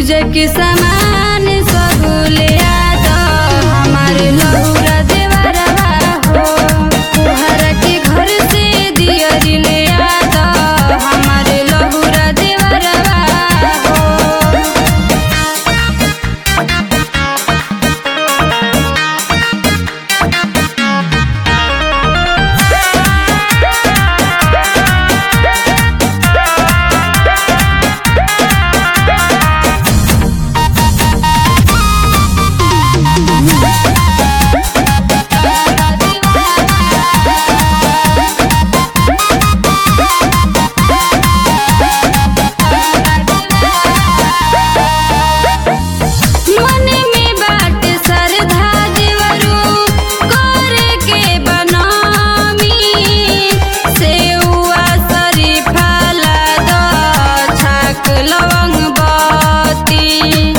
पूजा के सामान सब ले आ हमार लहुरा देवरवा हो तोहरा के घर से दियरी ले आ हमार लहुरा देवरवा हो मन में बाट श्रद्धा देवरू करे के बनामी सेउआ शरीफा लाद छाक लवंग बत्ती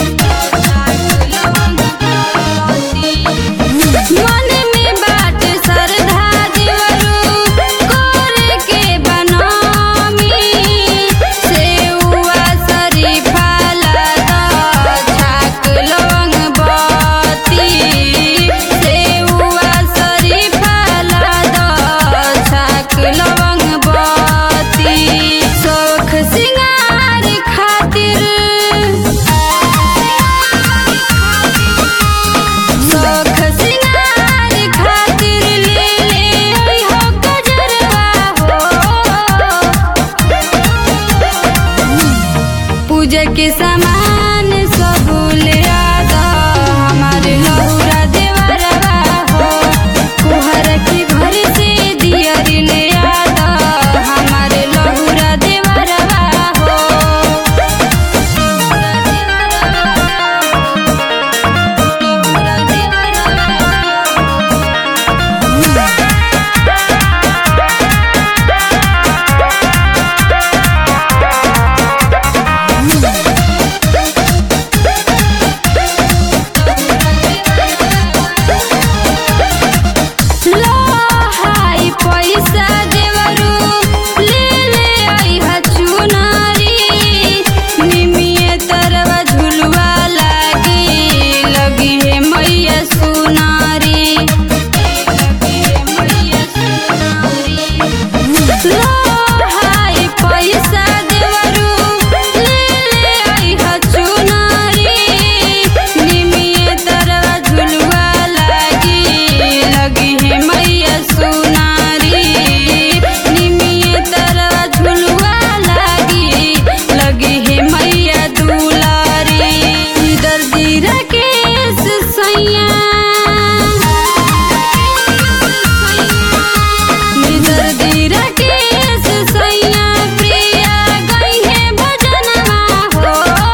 मन में बाट श्रद्धा देवरू करे के बनामी सेउआ शरीफा लाद छाक लवंग बत्ती सेउआ शरीफा लाद छाक लवंग बत्ती शौख सिंगार खातिर शौख सिंगार खातिर ले ले हो गजरवा हो पूजा के सामान सब ले आ हमारे लहुरा देवरवा हो कुहर के घर से दियरी ले आ हमारे लहुरा देवरवा हो लहाई पैसा देवरू ले ले आइहा चुनारी निमिये तरवा झुलवा लागी लगी है मैया सुनारी लहाई पैसा देवरू ले ले आइहा चुनारी निमिये तरवा झुलवा लागी लगी है मैया सुनारी निमिये तरवा झुलवा लागी लगी है मैया दुलारी दर्दी राकेश सैया दर्दी राकेश सैया प्रिया गई है भजनवा हो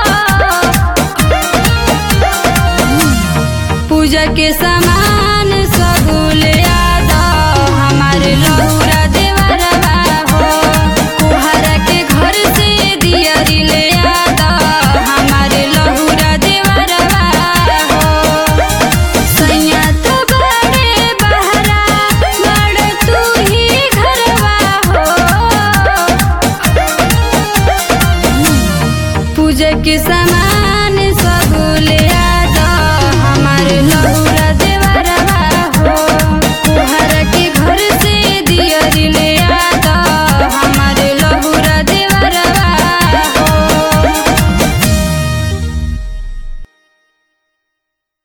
पूजा के सामान सब ले आ हमारे लहुरा देवरवा हो कुहरा के घर से दियरी ले आ हमारे लहुरा देवरवा हो सैया तो बड़े बहरा बड़ तू ही घरवा हो पूजा के सामान